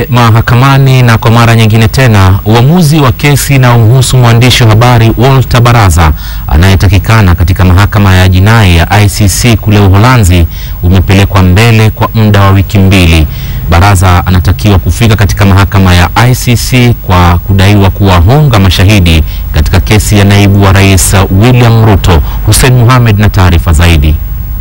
mahakamani na kwa mara nyingine tena uamuzi wa kesi inayomhusu mwandishi wa habari Walter Baraza anayetakikana katika mahakama ya jinai ya ICC kule Uholanzi umepelekwa mbele kwa muda wa wiki mbili. Baraza anatakiwa kufika katika mahakama ya ICC kwa kudaiwa kuwahonga mashahidi katika kesi ya naibu wa rais William Ruto. Hussein Mohamed na taarifa zaidi.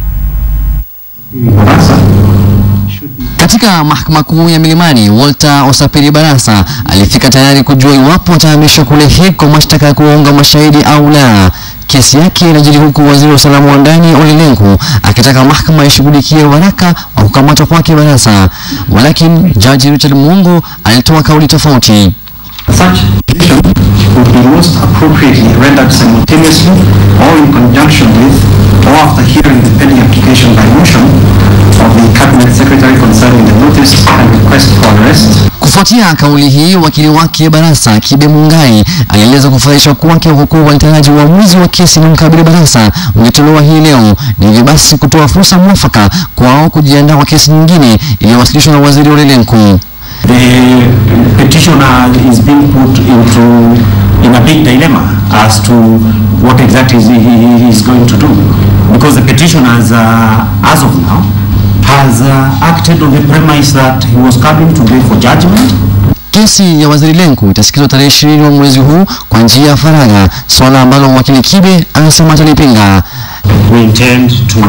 Katika mahakama kuu ya Milimani, Walter Osapiri Barasa alifika tayari kujua iwapo atahamishwa kule Hague kwa mashtaka ya kuwaonga mashahidi au la. Kesi yake inajiri huku waziri wa usalama wa ndani Ole Lenku akitaka mahakama ishughulikie waraka wa kukamatwa kwake Barasa, walakini jaji Richard Mungu alitoa kauli tofauti. Such decision would be most appropriately rendered simultaneously or in conjunction with or after hearing the pending application by motion of the Cabinet Secretary concerning the notice and request for arrest Kufuatia kauli hii, wakili wake Barasa Kibe Mungai alieleza kufurahishwa kwake huku walitaraji uamuzi wa kesi inayomkabili Barasa ungetolewa hii leo, ni hivyo basi kutoa fursa mwafaka kwao kujiandaa kwa kesi nyingine iliyowasilishwa na waziri Ole Lenku. the petitioner is being put into in a big dilemma as to what exactly he, he is going to do because the petitioner as, uh, as of now has uh, acted on the premise that he was coming today for judgment Kesi ya waziri Lenku itasikizwa tarehe ishirini wa mwezi huu kwa njia ya faragha, swala ambalo wakili Kibe anasema atalipinga. we intend to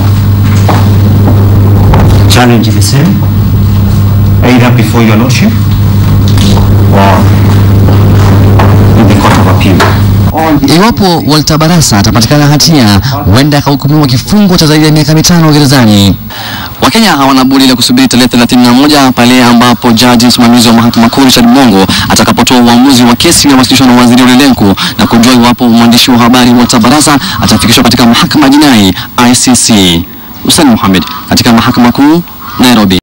challenge the same either before your lordship or in the court of appeal Iwapo Walter Barasa atapatikana hatia, huenda akahukumiwa kifungo cha zaidi ya miaka mitano gerezani. Wakenya hawana budi la kusubiri tarehe 31 pale ambapo jaji msimamizi wa mahakama kuu Richard Mongo atakapotoa uamuzi wa kesi iliyowasilishwa na waziri Ole Lenku na kujua iwapo mwandishi wa habari Walter Barasa atafikishwa katika mahakama ya jinai ICC. Hussein Mohamed katika mahakama kuu Nairobi.